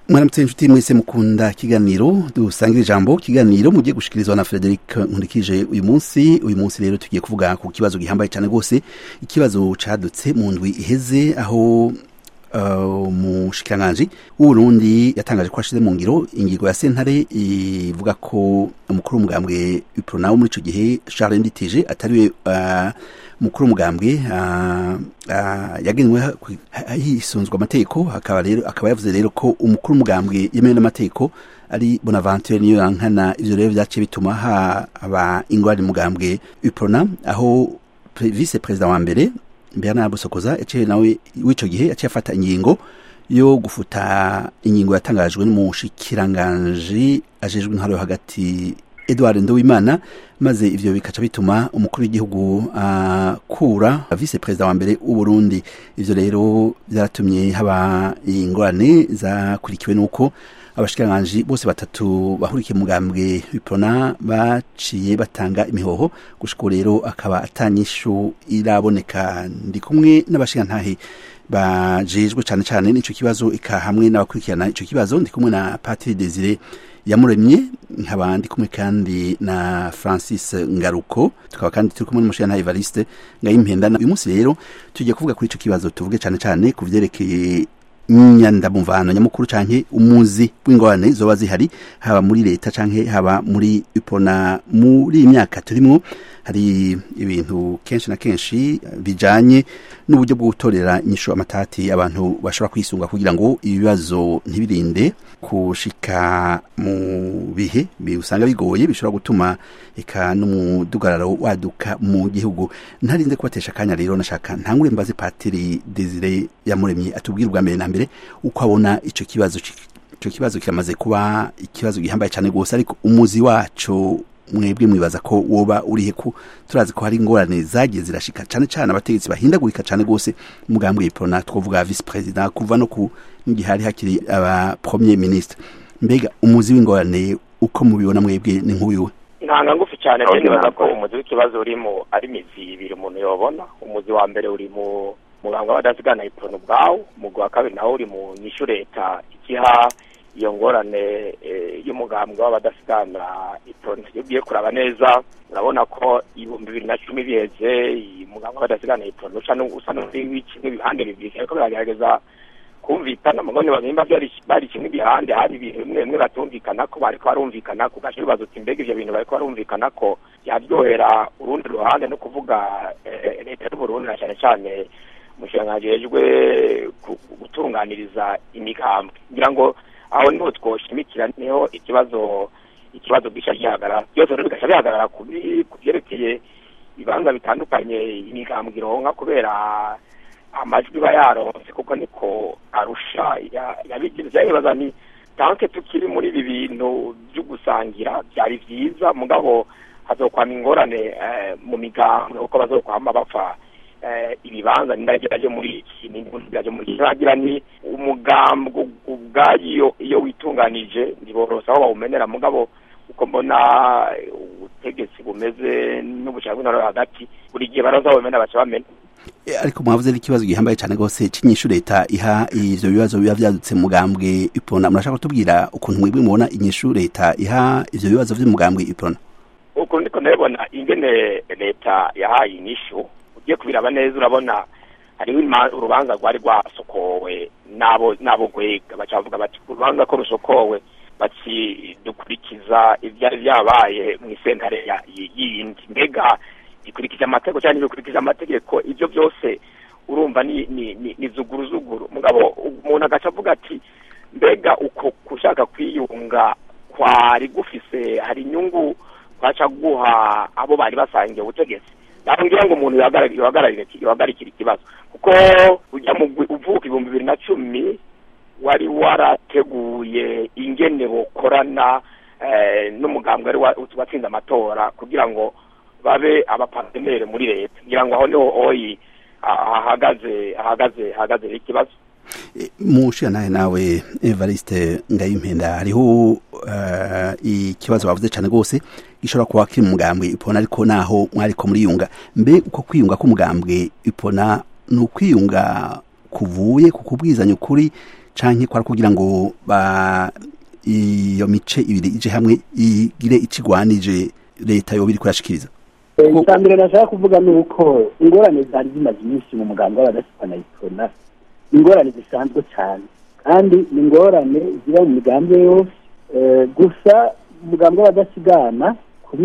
mwaramutse inshuti mwese mukunda kiganiro dusangira ijambo kiganiro mugiye gushikirizwa na Frederic Nkurikije uyu munsi uyu munsi rero tugiye kuvuga ku kibazo gihambaye cyane rwose ikibazo cadutse mu ndwi iheze aho umushikiranganji w'uburundi yatangaje ko ashize mu ngiro ingingo ya sentare ivuga ko umukuru w'umugambwe uprona wo muri ico gihe charles nditije atariwe uh, mukuru w'umugambwe uh, uh, yagenwe hisunzwe amategeko akaba rero akaba yavuze rero ko umukuru w'umugambwe yemewe n'amategeko ari bonaventure niyo yankana ivyo rero vyaciye bituma haba ingwani mugambwe uprona aho vice perezida wa mbere Bernard Busokoza yaciye nawe w'ico gihe yaciye afata ingingo yo gufuta ingingo yatangajwe n'umushikiranganji ajejwe intwaro yo hagati Edouard Nduwimana maze ivyo bikaca bituma umukuru w'igihugu akura uh, vice perezida wa mbere w'u Burundi ivyo rero byaratumye haba ingorane zakurikiwe nuko abashikiranganji bose batatu bahurikiye mugambwe w'iprona baciye batanga imihoho gushika rero akaba atanyishu iraboneka ndi kumwe n'abashikirantahe bajejwe cane cane n'ico kibazo ika hamwe n'abakurikirana ico kibazo ndi kumwe na Patri Desire yamuremye nkaba ndi kumwe kandi na Francis Ngaruko tukaba kandi turi kumwe n'umushikirantahe Evariste Ngayimpenda uyu munsi rero tugiye kuvuga kuri ico kibazo tuvuge cane cane ku vyerekeye nyandamuvano nyamukuru canke umuzi w'ingorane zoba zihari haba muri leta canke haba muri ipona muri iyi myaka turimwo hari ibintu kenshi na kenshi bijanye n'uburyo bwo gutorera inyishu amatati abantu bashobora kwisunga kugira ngo ibibazo ntibirinde kushika mu bihe usanga bigoye bishobora gutuma eka n'umudugararo waduka mu gihugu ntarinze kubatesha akanya rero nashaka ntangure mbaze patiri Desire yamuremye atubwira ubwa mbere na mbere uko abona ico kibazo ico kibazo kiramaze kuba ikibazo gihambaye cyane gose ariko umuzi waco mwebwe mwibaza ko woba urihe ku turazi ko hari ingorane zagiye zirashika cane cane abategetsi bahindagurika cane gose mugambwe y'ipona twovuga vice president kuva no ku ngihari hakiri aba premier ministre mbega umuzi w'ingorane uko mubibona mwebwe ni nk'uyu ntanga ngufi cyane rero nibaza ko umuzi w'ikibazo urimo ari imizi ibiri umuntu yobona umuzi wa mbere uri mu muganga w'abadasigana ipona ubwawo umugwi wa kabiri nawo uri mu nyishu leta ikiha iyo ngorane y'umugambwe w'abadasigana ipona iyo ugiye kuraba neza urabona ko ibihumbi bibiri na cumi biheze umugambwe w'abadasigana ipona usa n'ibihande bibiri ariko biragerageza kumvikana mugabo nimba bari kimwe ibihande hari ibintu bimwe bimwe batumvikana ko bariko barumvikana ku gace bibaza uti mbega ivyo bintu bariko barumvikana ko yaryohera urundi ruhande no kuvuga leta y'uburundi na cane cane umushikiranganji yejwe gutunganiriza imigambwe ngira ngo aho niho twoshimikira niho ikibazo ikibazo gica gihagarara byose rero bigaca bihagarara ku vyerekeye ibibanza bitandukanye imigambwe ironka kubera amajwi iba yaronse kuko niko arusha yabigize yabibaza ni tanke tukiri muri ibi bintu byo gusangira byari vyiza mugabo hazokwama ingorane mu migambwe kuko bazokwama bapfa ibibanza nindageraje muri iki nindageraje muri iki nagira ni umugambwe ubwayo iyo witunganije ntiborosa aho bawumenera mugabo uko mbona ubutegetsi bumeze n'ubushaka bw'intore hagati buri gihe baraza bawumena baca bamena ariko mwavuze n'ikibazo gihambaye cyane rwose cy'inyishu leta iha ivyo bibazo biba vyadutse mugambwe ipona murashaka kutubwira ukuntu mwebwe mubona inyishu leta iha ivyo bibazo vy'umugambwe ipona ukuntu ndiko ndabibona ingene leta yahaye inyishu ugiye kubiraba neza urabona hariho urubanza rwari rwasokowe n'abo n'abo gwega baca bavuga bati urubanza ko rusokowe bati dukurikiza ivyari vyabaye mw'isentare yindi mbega ikurikije amategeko cyangwa ntibikurikije amategeko ibyo byose urumva ni ni ni zuguruzuguru mugabo umuntu agaca avuga ati mbega uko kushaka kwiyunga kwari gufise hari inyungu kwaca guha abo bari basangiye ubutegetsi ngira ngo umuntu yohagararira ikibazo kuko ujya mu uvuka ibihumbi bibiri na cumi wari warateguye ingene bokorana n'umugambwe wari watsinze amatora kugira ngo babe abapartenere muri leta ngira ngo aho niho oyi ahagaze ahagaze ahagaze ikibazo mushira nawe nawe Evariste Ngayimpenda hariho ikibazo bavuze cyane rwose gishobora kuba kiri mu mugambwe ipona ariko naho mwariko muriyunga mbe uko kwiyunga k'umugambwe ipona ni ukwiyunga kuvuye ku kubwizanya ukuri canke kwari kugira ngo ba iyo mice ibiri ije hamwe igire ikigwanije leta yoba iriko irashikiriza icya mbere nashaka kuvuga ni uko ingorane zari zimaze iminsi mu muganga w'abadasipana yitona ingorane zisanzwe cyane kandi ni ingorane ziba mu migambi yose gusa umugambi w'abadasigana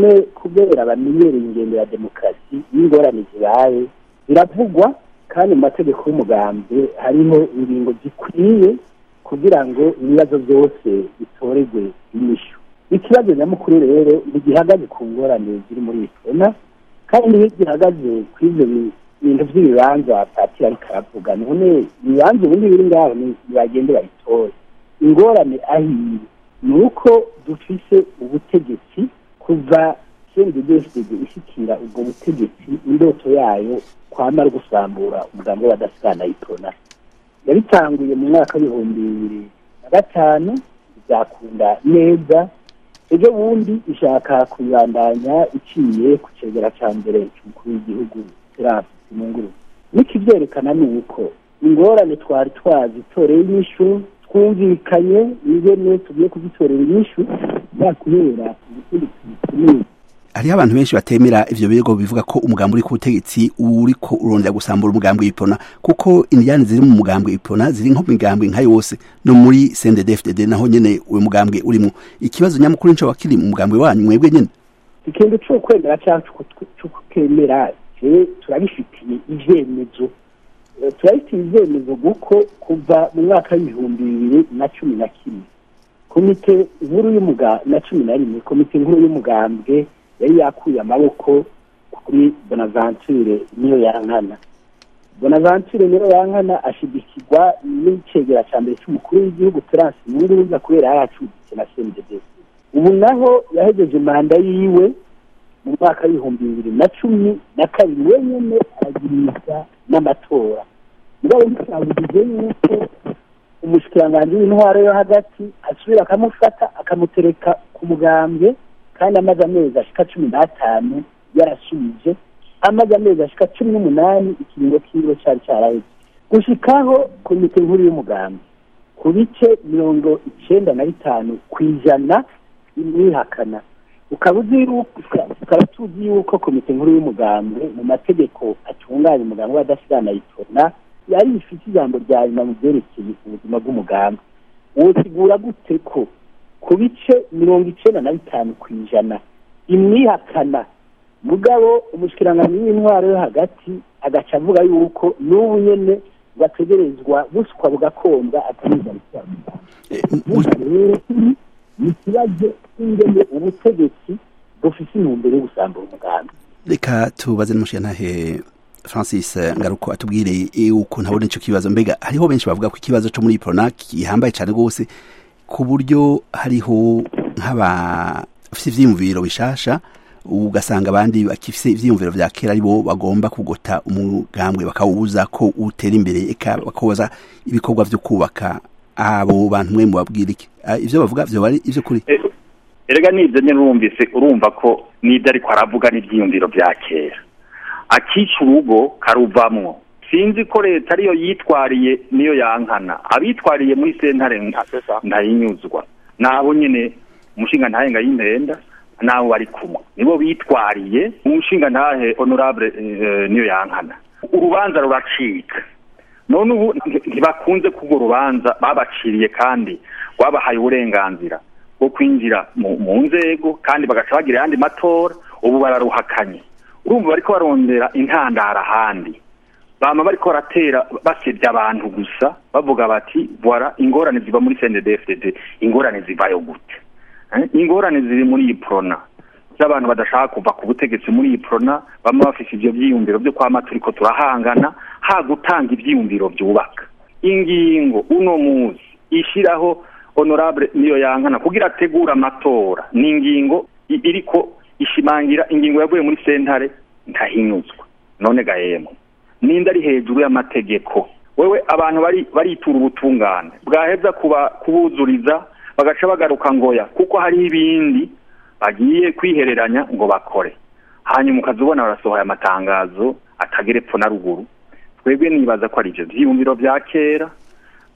kubera bamenyereye ingendo ya demokarasi n'ingorane zibaye biravugwa kandi mu mategeko y'umugambi hariho ingingo zikwiye kugira ngo ibibazo byose bitorerwe inyishu ikibazo nyamukuru rero ntigihagaze ku ngorane ziri muri itona kandi iyo gihagaze ku ibyo bintu by'ibibanza patiri ariko aravuga none ibibanza ubundi biri ngaho ntibagende babitore ingorane ahiye ni uko dufise ubutegetsi kuva cnddsd ishyikira ubwo butegetsi indoto yayo kwamara gusambura umugambi w'abadasigana itona yabitanguye mu mwaka w'ibihumbi bibiri na gatanu bizakunda neza ejo bundi ishaka kubibandanya iciye ku cegera cya mbere cy'umukuru w'igihugu serasi simunguru nikibyerekana ni uko ingorane twari twazitoreye inyishu twumvikanye ingene tugiye kuzitorera inyishu yakubera ubutegetsi hariho abantu benshi batemera ivyo birego bivuga ko umugambi uri ku butegetsi uriko urondera gusambura umugambi w'ipona kuko indiyane ziri mu mugambi w'ipona ziri nko migambi nka yose no muri CNDD-FDD naho nyene uwo mugambi urimo ikibazo nyamukuru nico wakiri mu mugambi wanyu mwebwe nyene ikintu cyo kwemera cyangwa cyo kukemera je turabifitiye ivyemezo turabifitiye ivyemezo kuko kuva mu mwaka w'ibihumbi bibiri na cumi na kimwe komite nkuru y'umuga na cumi na rimwe komite nkuru y'umugambwe yari yakuye amaboko kuri bonaventure niyo yankana bonaventure niyo yankana ashigikirwa n'icegera cya mbere cy'umukuru w'igihugu terasi nkunguruza kubera yari acuditse na cndds ubu naho yahejeje manda yiwe mu mwaka w'ibihumbi bibiri na cumi na kabiri wenyine aragirisha n'amatora mugabo ntitwabugize yuko umushikiranganji w'intwaro yo hagati asubira akamufata akamutereka ku mugambwe kandi amaze amezi ashika cumi n'atanu yarasubije amaze amezi ashika cumi n'umunani ikiringo kiwe cari caraheze gushikaho komite nkuru y'umugambi ku bice mirongo icenda na bitanu ku ijana imwihakana ukaba uzi tukaba tuzi yuko komite nkuru y'umugambi mu mategeko atunganya umugambi w'adasigana yitona yari ifite ijambo rya nyuma mu byerekeye ubuzima bw'umugambi wosigura gute ko ku bice mirongo icenda na bitanu ku ijana imwihakana mugabo umushikiranganji w'intwaro yo hagati agaca avuga yuko n'ubu nyene bategerezwa buswa bugakombwa ataniza rero ni ikibazo cy'ingene ubutegetsi bufise intumbero yo gusambura umugambi reka tubaze n'umushirantahe francis ngaruko atubwire ukuntu abona ico kibazo mbega hariho benshi bavuga ko ikibazo co muri prona gihambaye cane rwose ku buryo hariho nk'abafise ivyiyumviro bishasha ugasanga abandi bakifise ivyiyumviro vya kera aribo bagomba kugota umugambwe bakawubuza ko utera imbere eka bakoza ibikorwa vyo kubaka abo bantu mwe mubabwira iki ivyo bavuga vyo bari ivyo kuri erega nivyo nyene urumvise urumva ko n'ivyo ariko aravuga n'ivyiyumviro vya kera akica urugo karuvamwo sinzi ko leta ariyo yitwariye niyo yankana abitwariye muri sentare ntayinyuzwa nabo nyene umushinga ntahe ngayimpenda nabo bari kumwe nibo bitwariye umushinga ntahe honorable niyo yankana urubanza ruracika none ubu ntibakunze kubwo rubanza babaciriye kandi rwabahaye uburenganzira bwo kwinjira mu nzego kandi bagaca bagira ayandi matora ubu bararuhakanye urumva bariko barondera intandara ahandi bama bariko baratera basebya abantu gusa bavuga bati voila ingorane ziva muri CNDD-FDD ingorane zivayo gute ingorane ziri muri iyi prona z'abantu badashaka kuva ku butegetsi muri iyi prona bama bafise ivyo vyiyumviro vyo kwama turiko turahangana ha gutanga ivyiyumviro vyubaka ingingo uno muzi ishiraho honorable niyo yankana kugira ategura amatora ni ingingo iriko ishimangira ingingo yavuye muri sentare ntahinyuzwa none gahemwe ninde ari hejuru y'amategeko wewe abantu bari baritura ubutungane bwaheza kuba kubuzuriza bagaca bagaruka ngoya kuko hariho ibindi bagiye kwihereranya ngo bakore hanyuma ukazubona barasohoye amatangazo atagera epfo na ruguru twebwe nibaza ko ari ivyo vyiyumviro vya kera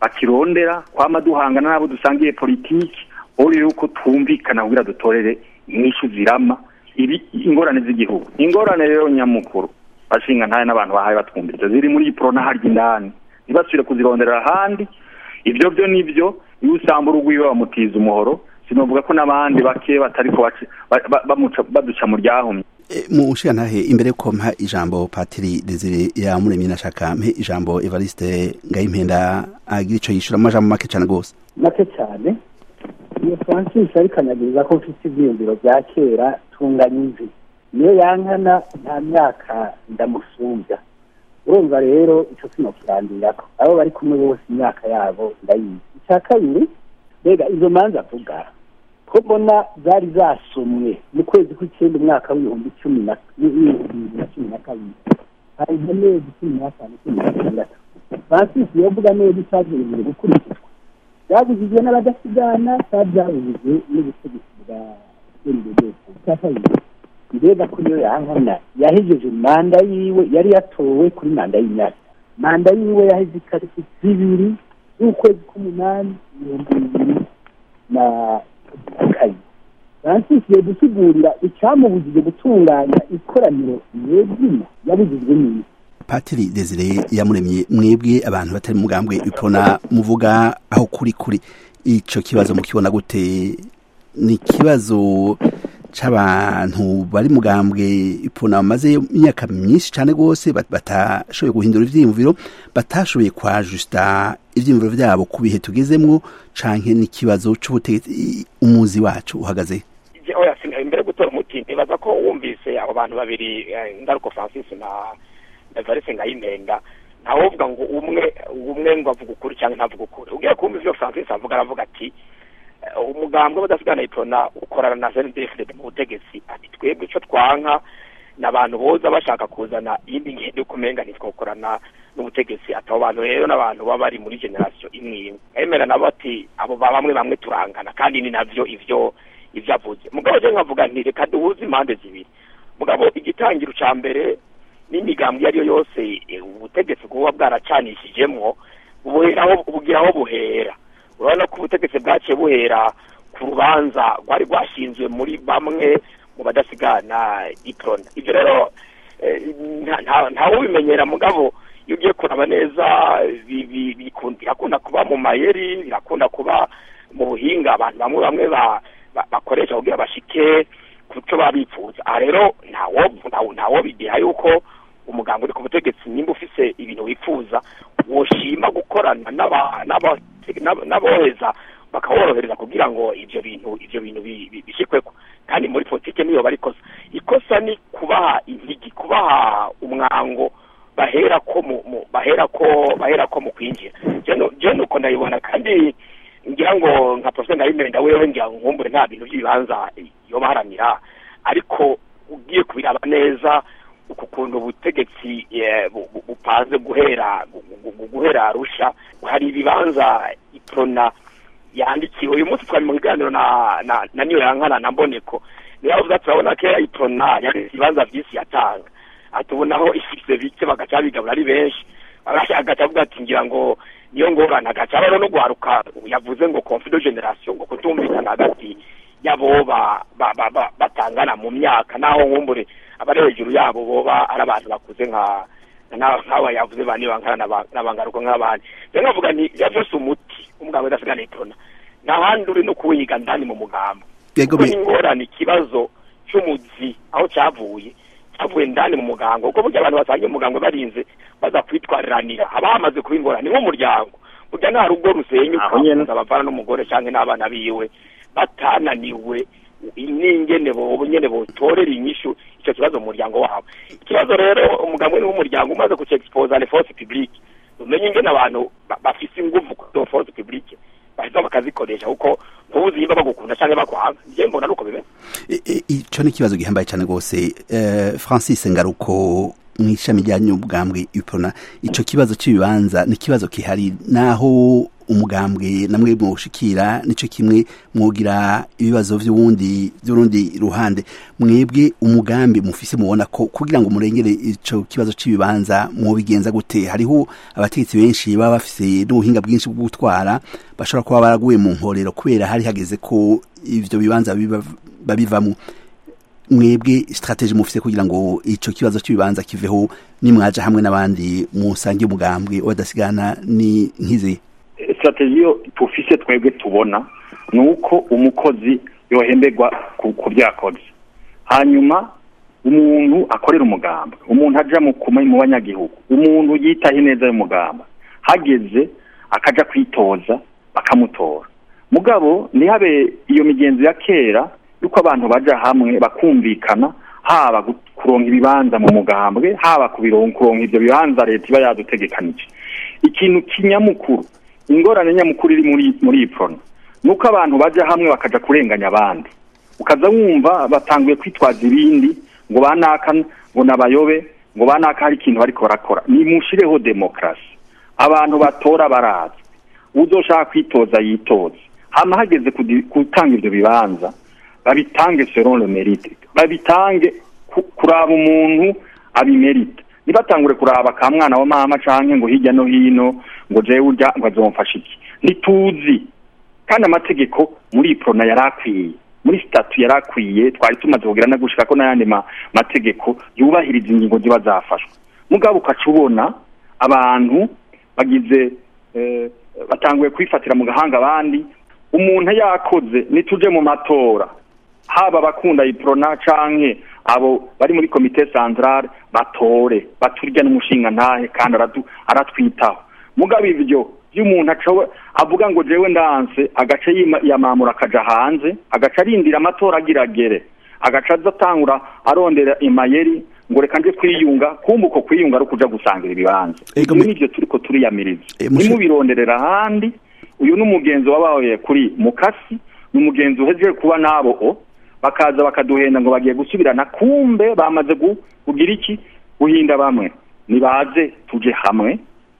bakirondera kwama duhangana n'abo dusangiye politiki uri yuko twumvikana kugira dutorere inyishu zirama ibi ingorane z'igihugu ingorane rero nyamukuru bashinga ntaye n'abantu bahaye batwumviriza ziri muri prona harya indani ntibasubire kuzironderera ahandi ibyo byo nibyo iyo usanga urugwiwe bamutiza umuhoro sinovuga ko n'abandi bake batariko baduca mu ryahumye mu nshingantahe imbere yuko mpa ijambo patiri desire yamuremye nashaka mpe ijambo evariste ngayimpenda agira ico yishura mu majambo make cane rwose make cyane iyo francis ariko anyagiriza ko mfite ivyiyumviro vya kera tunganya imvi niyo yankana nta myaka ndamusumbya urumva rero ico sinokirandirako abo bari kumwe bose imyaka yabo ndayizi icya kabiri mbega izo manza avuga ko mbona zari zasomwe mu kwezi kw'icyenda umwaka w'ibihumbi cumi na bibiri na cumi na kabiri hari amezi cumi n'atanu cumi na gatandatu francis yavuga neza icyagenewe gukurikizwa byabujijwe n'abadasigana cyangwa byabujijwe n'ubutegetsi bwa ndetse icya kabiri mbega ko niyo yankana yahejeje manda yiwe yari yatowe kuri manda y'imyaka manda yiwe yaheze itariki zibiri z'ukwezi k'umunani ibihumbi bibiri na kane francis yadusigurira icyamubujije gutunganya ikoraniro nyezina yabujijwe n'iki patiri desire yamuremye mwebwe abantu batari mugambwe ipona muvuga aho kuri kuri ico kibazo mukibona gute ni ikibazo c'abantu bari mugambwe ipona bamaze imyaka myinshi cane rwose batashoboye guhindura ivyiyumviro batashoboye kwajusta ivyiyumviro vyabo ku bihe tugezemwo canke n'ikibazo c'ubutegetsi umuzi wacu uhagaze oya imbere yo gutora umuti nibaza ko wumvise abo bantu babiri ngaruko francis na evariste ngayimenga ntawovuga ngo umwe umwe ngo avuga ukuri cyangwa ntavuga ukuri ugiye kumva ivyo francis avuga aravuga ati umugambwe w'abadasigana ipona ukorana na cndfd mu butegetsi ati twebwe ico twanka ni abantu boza bashaka kuzana iyindi ngendo yo kumenga ntitwokorana n'ubutegetsi ati abo bantu rero n'abantu baba bari muri generasiyo imwe imwe emera nabo ati abo bamwe bamwe turangana kandi ni navyo ivyo ivyo avuze mugabo je nkavuga nti reka duhuze impande zibiri mugabo igitangiro ca mbere n'imigambwe iyo ariyo yose ubutegetsi buba bwaracanishijemwo buheraho bugira aho buhera urabona ko ubutegetsi bwaciye buhera ku rubanza rwari rwashinzwe muri bamwe mu badasigana iprona ibyo rero ntawubimenyera mugabo iyo ugiye kuraba neza birakunda kuba mu mayeri birakunda kuba mu buhinga abantu bamwe bamwe bakoresha kugira bashike ku cyo baba bifuza aha rero ntawo bideha yuko umuganga uri ku butegetsi nimba ufise ibintu wifuza woshima gukorana n'aboheza bakaworohereza kugira ngo ivyo bintu ivyo bintu bishikweko kandi muri politike niyo bari ikosa ikosa ni kubaha intigi kubaha umwango bahera ko mu bahera ko bahera ko mu kwinjira je nuko ndayibona kandi ngira ngo nka professor Ndayimenda wewe ngira nkumbure nta bintu by'ibibanza yo baharanira ariko ugiye kubiraba neza uku kuntu ubutegetsi bupanze guhera guhera arusha hari ibibanza iprona yandikiwe uyu munsi twari mu biganiro na na na niyo yankana na mboneko niyo avuga turabona ko iprona yari ibibanza byinshi yatanga atubonaho ifise bike bagaca bigabura ari benshi agaca avuga ati ngira ngo niyo ngorane agaca rero no guharuka yavuze ngo confido generation ngo kutumvikana hagati yabo batangana mu myaka naho nkumbure abari hejuru yabo boba ari abantu bakuze nka nk'aba yavuze ba nibankana n'abangaruka nk'abandi rero nkavuga nti yavyose umuti umugabo udasigana iprona n'ahandi uri no kuwiga ndani mu mugambo kuko ingorane ikibazo cy'umuzi aho cyavuye cyavuye ndani mu mugango kuko burya abantu basangiye umugango barinze baza kwitwariranira haba hamaze kuba ingorane nk'umuryango burya nta rugo rusenyuka abavana n'umugore cyangwa n'abana biwe batananiwe n'ingene bobo nyene botorera inyishu icyo kibazo mu muryango wabo ikibazo rero umugambwe ni w'umuryango umaze kucexposa les forces publiques umenye ingene abantu bafise inguvu ku force publique baheza bakazikoresha kuko ntubuzi nimba bagukunda canke bakwanga je mbona nuko bimeze ico ni ikibazo gihambaye cane rwose francis ngaruko mw'ishami rya nyubwambwe ipona ico kibazo c'ibibanza ni ikibazo kihari naho umugambwe namwe mwoshikira nico kimwe mwogira ibibazo vy'uwundi vy'urundi ruhande mwebwe umugambi mufise mubona ko kugira ngo murengere ico kibazo c'ibibanza mwobigenza gute hariho abategetsi benshi baba bafise n'ubuhinga bwinshi bwo gutwara bashobora kuba baraguye mu nkorero kubera hari hageze ko ivyo bibanza babivamwo mwebwe strategie mufise kugira ngo ico kibazo cy'ibibanza kiveho nimwaje hamwe n'abandi musange umugambwe wadasigana ni nkize strategie yo tufise twebwe tubona nuko umukozi yohemberwa ku byakoze hanyuma umuntu akorera umugamba umuntu aja mu kuma mu banyagihugu umuntu yitaho ineza y'umugamba hageze akaja kwitoza bakamutora mugabo ntihabe iyo migenzo ya kera yuko abantu baja hamwe bakumvikana haba kuronka ibibanza mu mugambwe haba kuronka ivyo bibanza leta iba yadutegekanije ikintu kinyamukuru ingorane nyamukuru iri muri muri iprona nuko abantu baja hamwe bakaja kurenganya abandi ukaza wumva batanguye kwitwaza ibindi ngo banaka ngo nabayobe ngo banaka hari ikintu bariko barakora nimushireho demokrasi abantu batora barazwi uzoshaka kwitoza yitoze hama hageze gutanga ivyo bibanza babitange selon le mérite babitange kuraba umuntu abimerita nibatangure kuraba ka mwana wa mama canke ngo hirya no hino ngo jewe urya ngo azomfasha iki ntituzi kandi amategeko muri iprona yarakwiye muri statu yarakwiye twari tumaze kugira no gushika ko n'ayandi mategeko yubahiriza ingingo ziba zafashwe mugabo ukaca ubona abantu bagize batanguye kwifatira mu gahanga abandi umuntu yakoze nituje mu matora haba abakunda iprona canke abo bari muri komite centrale batore baturya n'umushinga ntahe kandi aratwitaho mugabo ivyo vy'umuntu avuga ngo jewe ndanse agace yamamura akaja hanze agaca arindira amatora agiragere agaca azatangura arondera imayeri ngo reka nje kwiyunga kumva uko kwiyunga ari ukuja gusangira ibibanza ivyo nivyo turiko turiyamiriza nimubironderera ahandi uyu ni umugenzi wabaye kuri mukasi ni umugenzi uhejeje kuba nabo o bakaza bakaduhenda ngo bagiye gusubirana kumbe bamaze kugira iki guhinda bamwe nibaze tuje hamwe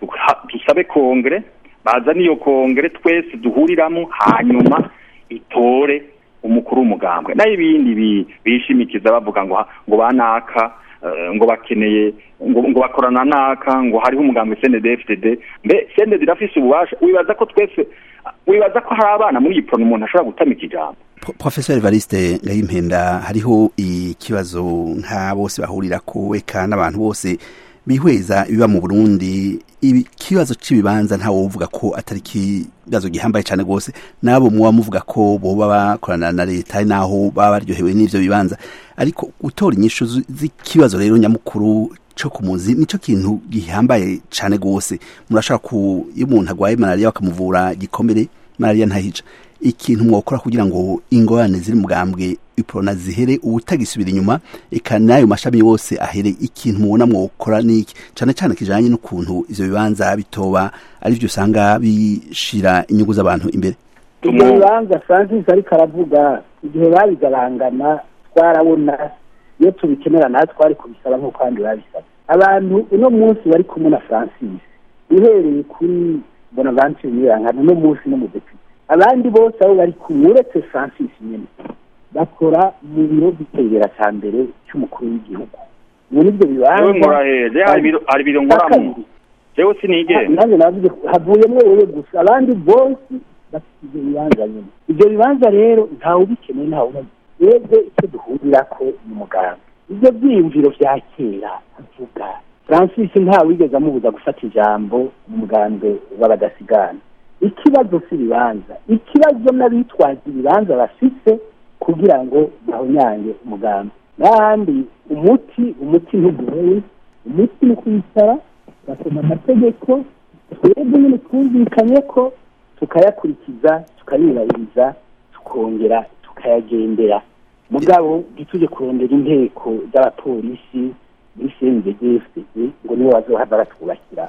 dusabe kongere baza niyo kongere twese duhuriramo hanyuma itore umukuru w'umugambwe nayo ibindi bishimikiza bavuga ngo ngo banaka ngo bakeneye ngo bakorana naka ngo hariho umugambwe CNDD-FDD mbe CNDD irafise ububasha wibaza ko twese wibaza ko hari abana muri iyi prone umuntu ashobora gutamika ijambo Professor Evariste Ngayimpenda hariho ikibazo nka bose bahurira ko eka n'abantu bose bihweza ibiba mu Burundi ikibazo c'ibibanza ntawe uvuga ko atari kibazo gihambaye cyane gose nabo muba muvuga ko boba bakorana na leta ari naho baba baryohewe n'ivyo bibanza ariko gutora inyishu z'ikibazo rero nyamukuru co kumuzi nico kintu gihambaye cyane gose murashaka ku iyo umuntu agwaye malaria bakamuvura gikomere malaria ntahica ikintu mwokora kugira ngo ingorane ziri mugambwe iprona zihere ubutagisubira inyuma eka nayo mashami yose ahere ikintu mubona mwokora niki cane cane kijanye n'ukuntu ivyo bibanza bitoba ari vyo usanga bishira inyungu z'abantu imbere ibyo bibanza francis ariko aravuga igihe babigabangana twarabona iyo tubikenera natwe twari kubisaba nk'uko abandi babisaba abantu uno munsi bari kumwe na francis uhereye kuri bonaventure nyirankano uno munsi no mu depite abandi bose abo bari kumwe uretse francis nyine bakora mu biro by'itegera cya mbere cy'umukuru w'igihugu muri ibyo bibanza muraheze hari ibiro nkoramo jewe sinigere nanjye navuze havuyemo wowe gusa abandi bose bafite ibyo bibanza nyine ibyo bibanza rero ntawe ubikeneye ntawe ubazi twebwe icyo duhurira ko ni muganga ibyo byiyumviro bya kera avuga francis ntawe wigeze amubuza gufata ijambo mu mugambwe w'abadasigana ikibazo si ibibanza ikibazo n'abitwaza ibibanza bafise kugira ngo bahonyange umugambi n'ahandi umuti umuti ntugoye umuti ni kwicara basoma amategeko twebwe nyine twumvikanye ko tukayakurikiza tukayubahiriza tukongera tukayagendera mugabo ntitujye kurondera inteko z'abapolisi muri cndgfd ngo nibo bazohava batwubakira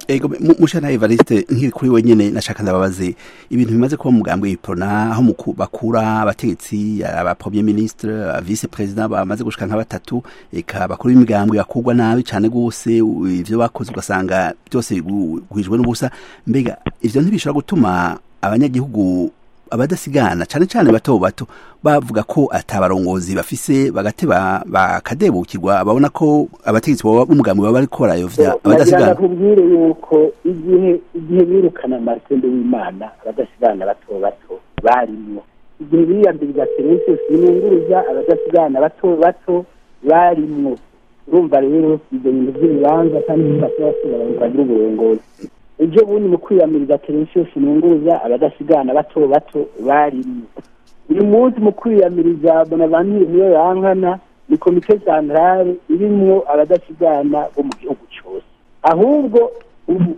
ego mu- mushana Evariste nkiri kuri wenyene nashaka ndababaze ibintu bimaze kuba mugambwe iprona aho muku- bakura abategetsi aba premier ministre aba vice president bamaze gushika nka batatu eka bakuru b'imigambwe bakugwa nabi cane gose u- ivyo bakoze ugasanga byose bigu- bihwijwe n'ubusa mbega ivyo ntibishobora gutuma abanyagihugu abadasigana cane cane bato bato bavuga ko atabarongozi bafise bagateba bakadebukirwa babona ko abategetsi baba b'umugambi baba bariko barayovya nagira abadasigana nakubwire yuko igihe igihe birukana marcende w'imana abadasigana bato bato barimwo igihe biyambiriza terensius binunguruza abadasigana bato bato barimwo urumva rero ibyo bintu by'ibibanza kandi ntibashobora bagira uburongozi ejo bundi mu kwiyamiriza terensius binunguruza abadasigana bato bato barimwo uyu munsi mu kwiyamiriza bonavanire niyo yankana ni komite santrale irimwo abadasigana bo mu gihugu cyose ahubwo ubu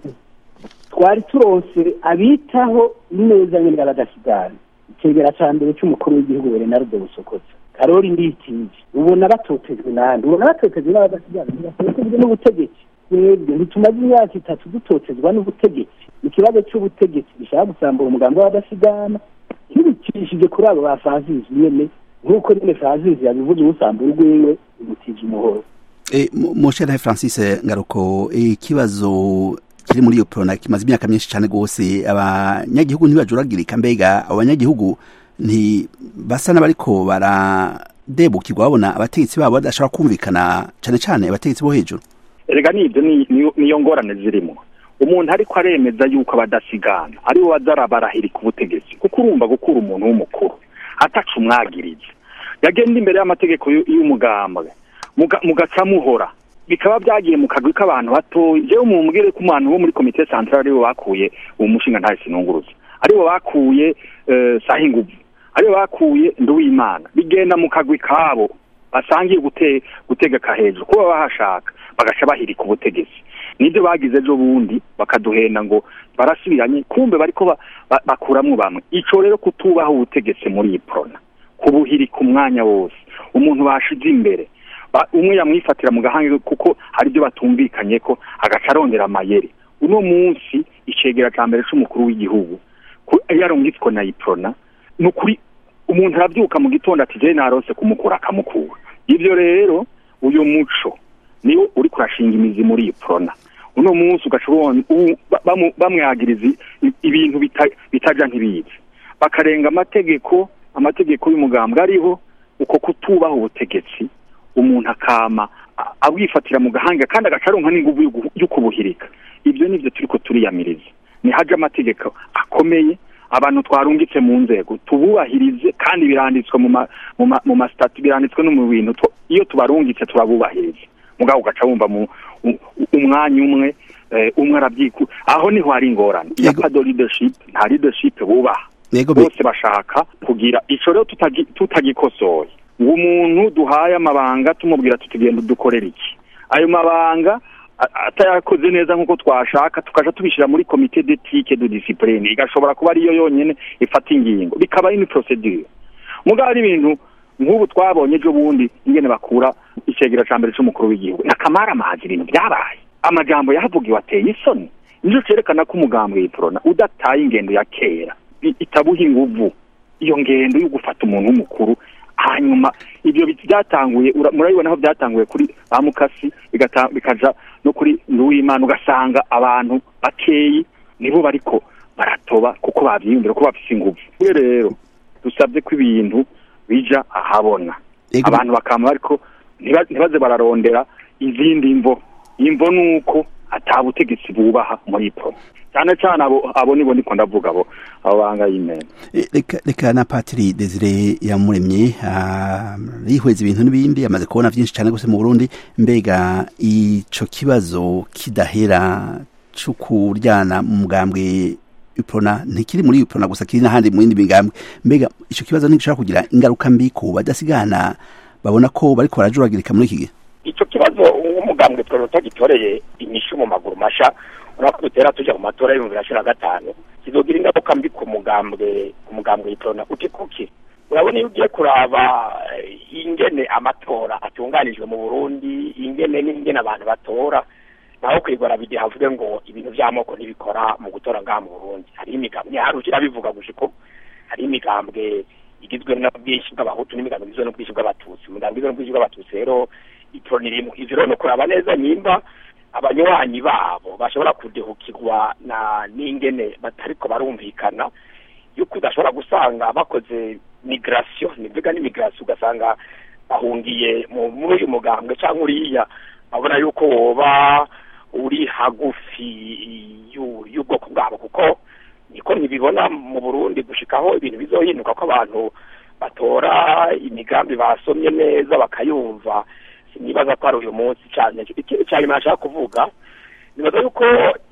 twari turonse abitaho neza nyine abadasigana icegera ca mbere c'umukuru w'igihugu Bernardo Busokoza Karori Nditije ubona batotejwe nande ubona batotejwe n'abadasigana ntibatotejwe n'ubutegetsi twebwe ntitumaze imyaka itatu dutotezwa n'ubutegetsi ikibazo c'ubutegetsi gishaka gusambura umugambi w'abadasigana ntibicishije kuri abo ba Francis nyene nk'uko nyine Francis yabivuze usambura urwiwe imutije umuhoro E, Moshe Francis Ngaruko ikibazo kiri muri iyo prona kimaze imyaka myinshi cyane gose abanyagihugu ntibajuragirika mbega abanyagihugu nti basa n'abariko baradebukirwa babona abategetsi babo badashobora kumvikana cyane cyane abategetsi bo hejuru erega nibyo ni- niyo- niyo ngorane zirimo umuntu ariko aremeza yuko abadasigana aribo bazarabarahirika ubutegetsi kuko urumva gukura umuntu w'umukuru ataca umwagiriza yagenda imbere y'amategeko y'u- y'umugambwe muga- mugaca muhora bikaba byagiye mu kagwi k'abantu batoya jewe mumbwire ko umuntu wo muri komite centrale aribo bakuye uwo mushinga ntawe sinunguruza aribo bakuye eh, sahinguvu aribo bakuye nduwimana bigenda mu kagwi kabo basangiye gute gutegeka hejuru kuba bahashaka bagaca bahirika ubutegetsi nibyo bagize ejo bundi bakaduhenda ngo barasubiranye kumbe bariko ba- ba- bakuramwo bamwe ico rero kutubaho ubutegetsi muri iyi prona kubuhirika umwanya wose umuntu bashize imbere Ba- umwe yamwifatira mu gahanga kuko hari ibyo batumvikanye ko agaca arondera amayeri uno munsi icegera ca mbere c'umukuru w'igihugu ku- yarungitswe na iprona ni ukuri umuntu arabyuka mu gitondo ati jewe narose kumukura akamukura ibyo rero uyu muco niwo uri kurashinga imizi muri iyi prona uno munsi ugaca ubona u- ba- bamu- bamwagiriza i- ibintu bita- bitaja ntibizi bakarenga amategeko amategeko y'umugambwe ariho uko kutubaha ubutegetsi umuntu akama a- abwifatira mu gahanga kandi agaca aronka n'inguvu yo gu- yo kubuhirika ibyo nivyo turiko turiyamiriza nihaje amategeko akomeye abantu twarungitse mu nzego tububahirize kandi biranditswe mu ma, mu ma, mu masitati biranditswe no mu bintu tu- iyo tubarungitse turabubahiriza mugabo ugaca wumva mu u- u- umwanya umwe eh, umwe arabyiku aho niho hari ingorane iya Yego. pado leadership nta leadership bubaha Yego be- bose bashaka kugira ico rero tutagi- tutagikosoye ngo umuntu duhaye amabanga tumubwira tuti genda udukorera iki ayo mabanga a- atayakoze neza nk'uko twashaka tukaja tubishira muri komite d'ethique de discipline igashobora kuba ariyo yonyene ifata ingingo bikaba ari ni procedure mugabo ari ibintu nk'ubu twabonye ejo bundi ingene bakura icegera ca mbere c'umukuru w'igihugu nakamara amazi ibintu byabaye amajambo yahavugiwe ateye isoni nico cerekana ko umugambwe y'iprona udataye ingendo ya kera i- itabuha inguvu iyo ngendo yo gufata umuntu w'umukuru hanyuma ibyo bi- byatanguye ura- murabibona aho byatanguye kuri ba mukasi bigata- bikaja no kuri nduwimana ugasanga abantu bakeyi nibo bariko baratoba kuko bavyiyumvira ko bafise inguvu Twe rero dusabye ko ibintu bija ahabona Ego- abantu bakama bariko ntiba- ntibaze bararondera izindi mvo imvo nuko ata butegetsi bubaha muri pro cyane cyane abo abo nibo ndiko ndavuga abo abo banga y'imena E, reka reka na patiri desire yamuremye ah, yihweza ibintu n'ibindi amaze kubona byinshi cyane gose mu burundi mbega ico kibazo kidahera co kuryana mu mugambwe iprona ntikiri muri iprona gusa kiri n'ahandi mu yindi migambwe mbega ico kibazo ntigishobora kugira ingaruka mbi ku badasigana babona ko bariko barajuragirika muri iki gihe icyo kibazo umugambwe twari utagitoreye inyishu mu maguru masha urabona ko dutera tujya mu matora y'ibihumbi bibiri na cumi na gatanu kizogira ingaruka mbi ku mugambwe ku mugambwe y'itorona uti kuki urabona iyo ugiye kuraba eh, ingene amatora atunganijwe mu burundi ingene n'ingene abantu batora naho kwigora bigihe havuge ngo ibintu by'amoko ntibikora mu gutora ngaha mu burundi hariho imigambwe ntiharukira bivuga gushiko hariho imigambwe igizwe n'ubwinshi bw'abahutu n'imigambwe igizwe n'ubwinshi bw'abatutsi umugambwe igizwe n'ubwinshi bw'abatutsi rero iporo ririmo ivyo rero ni ukuraba neza nimba abanywanyi babo bashobora kudehukirwa na n'ingene batariko barumvikana yuko udashobora gusanga bakoze migration nivuga n'imigration ugasanga bahungiye mu muri uyu mugambwe cyangwa uriya babona yuko woba uri hagufi y'u- y'ubwoko bwabo kuko niko ntibibona mu burundi gushikaho ibintu bizohinduka ko abantu batora imigambi basomye neza bakayumva sinibaza ko ari uyu munsi cyane ikindi cyane nashaka kuvuga nibaza yuko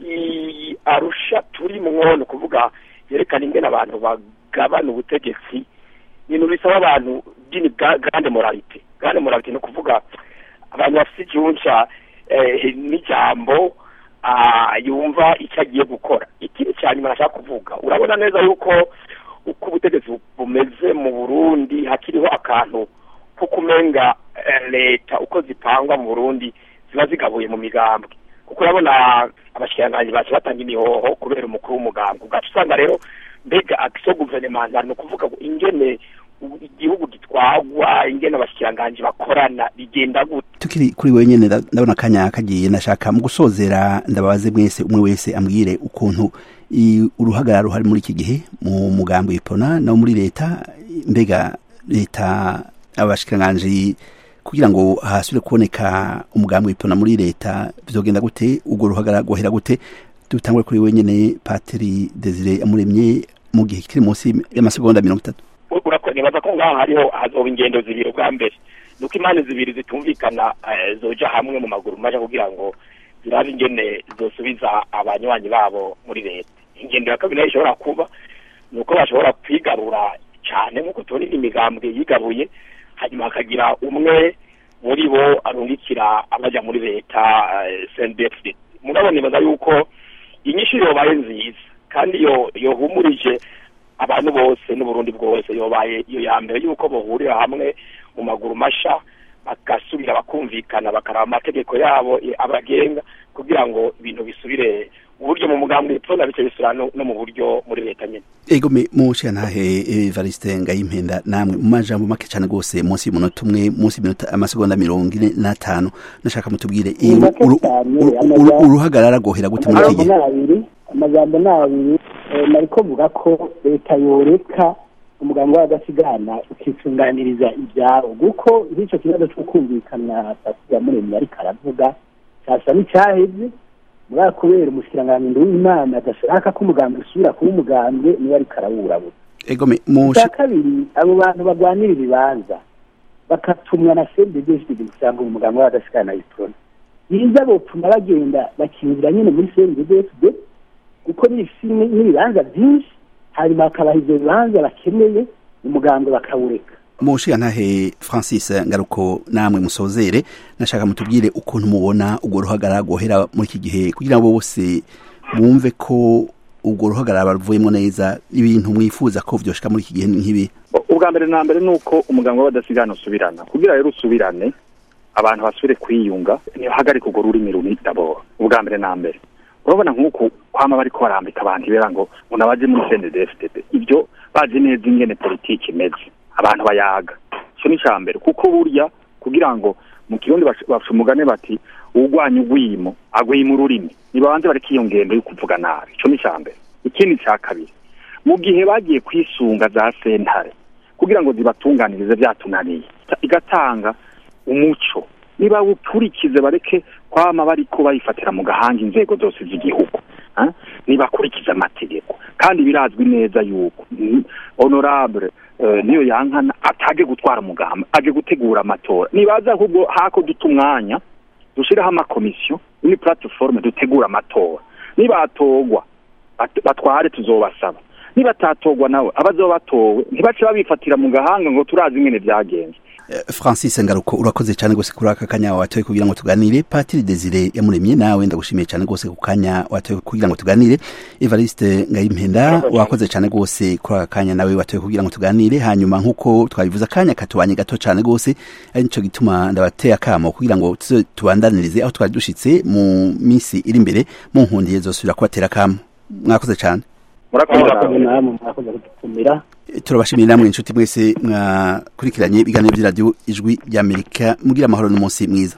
i arusha turimwo ni ukuvuga yerekana ingene abantu bagabana ubutegetsi ibintu bisaba abantu dini grande moralite grande moralite ni ukuvuga abantu bafite ijunja eh, n'ijambo ah, yumva icyo agiye gukora ikindi cya nyuma nashaka kuvuga urabona neza yuko uko ubutegetsi bumeze mu burundi hakiriho akantu ko kumenga eh, leta uko zipangwa mu burundi ziba zigabuye mu migambwe kuko urabona abashikiranganji baje batanga imihoho kubera umukuru w'umugambwe ugaca usanga rero mbega action gouvernementale ni ukuvuga ngo ingene u- igihugu gitwagwa ingene abashikiranganji bakorana bigenda gute tukiri kuri wewe nyene nda- ndabona akanya kagiye nashaka mu gusozera ndababaze mwese umwe wese ambwire ukuntu i- uruhagarara ruhari muri iki gihe mu mugambi w'ipona no muri leta mbega leta abashikiranganji kugira ngo hasubire kuboneka umugambi w'ipona muri leta bizogenda gute urwo ruhagarara rwohera gute dutangure kuri wewe nyene patiri desire amuremye mu gihe kiri munsi y'amasegonda mirongo itatu urakora nibaza ko ngaha hariho hazoba ingendo zibiri ubwa mbere nuko impande zibiri zitumvikana eh, zoja hamwe mu maguru maja kugira ngo zirabe ingene zosubiza abanywanyi babo muri leta ingendo ya kabiri nayo ishobora kuba ni uko bashobora kwigarura cyane nk'uko tubona indi migambwe yigabuye hanyuma hakagira umwe muri bo arungikira abaja muri leta sndfd mugabo nibaza yuko inyishu yobaye nziza kandi yo yohumurije abantu bose n'uburundi bwose yobaye iyo ya mbere yuko bahurira hamwe mu maguru masha bagasubira bakumvikana bakaraba amategeko yabo eh, abagenga kugira ngo ibintu bisubire uburyo mu mugambi w'ipfuna bice bisubira no no mu buryo muri leta nyene ego me mushikantahe evariste ngayimpenda namwe mu majambo make cyane rwose munsi y'umunota umwe munsi y'minota amasegonda mirongo ine n'atanu nashaka mutubwire Ni uru- make uru- cyane, uru- amaja- uru- uruhagarara rwohera gute muri iki amajambo gihe ni abiri amajambo ni abiri eh, nariko mvuga ko leta yoreka umuganga w'agasigana ukitunganiriza ibyaro kuko nk'icyo kibazo cyo kumvikana pasiya muremyi ariko aravuga cyasa n'icyaheze muri kubera umushikiranganji w'imana adashaka ko umugambwe usubira kuba umugambwe niwe ariko arawurabura ego me mushi icya kabiri abo bantu barwanira ibibanza bakatumwa na sendegeshidi gusanga umuganga w'agasigana yitona biza bopfuma bagenda bakinjira nyine muri sendegeshidi kuko n'ibisi n'ibibanza byinshi hanyuma hakabaha ivyo bibanza bakeneye umuganga bakawureka mushikantahe francis ngaruko namwe musozere nashaka mutubwire ukuntu mubona urwo ruhagarara rwohera muri iki gihe kugira ngo bose bumve ko urwo ruhagarara baruvuyemo neza ibintu mwifuza ko vyoshika muri iki gihe nk'ibi ubwa mbere na mbere ni uko umuganga w'abadasigana usubirana kugira rero usubirane abantu basubire kwiyunga ntihagarike urwo rurimi runini daboro ubwa mbere na mbere urabona nk'uku kwama bariko barambika abantu ibera ngo ngo nabaje muri CNDD-FDD ibyo bazi neza ingene politiki imeze abantu bayaga ico ni ica mbere kuko burya kugira ngo mu kirundi baca baca umugani bati uwugwanya ugwimo agwima ururimi nibabanze bareka iyo ngendo yo kuvuga nabi ico ni ica mbere ikindi ca kabiri mu gihe bagiye kwisunga za sentare kugira ngo zibatunganirize byatunaniye igatanga umuco niba ukurikize bareke kwama bariko bayifatira mu gahanga inzego zose z'igihugu ah? nibakurikize amategeko kandi birazwi neza yuko mm, honorable eh, niyo yankana atage gutwara umugamba aje gutegura amatora nibaza ahubwo hako duta umwanya dushiraho amakomisiyo ni plateforme dutegura amatora nibatogwa bat- batware tuzobasaba nibatatogwa nawe abazoba batowe ntibace babifatira mu gahanga ngo turazi ingene vyagenze francis ngaruko urakoze cyane rwose kuri aka kanya watoye kugira ngo tuganire patiri desire yamuremye nawe ndagushimiye cyane rwose ku kanya watoye kugira ngo tuganire evariste ngayimpenda wakoze cyane rwose kuri aka kanya nawe watoye kugira ngo tuganire hanyuma nk'uko twabivuze akanya katubanye gato cyane rwose ari nicyo gituma ndabateye akamo kugira ngo tubandanirize aho twari dushitse mu minsi iri imbere mu nkundiye zosubira kubatera akamo mwakoze cyane murakoze namwe mwakoze kudutumira turabashimiye namwe inshuti mwese mwakurikiranye ibiganiro by'iradiyo ijwi ry'amerika mugira amahoro n'umunsi mwiza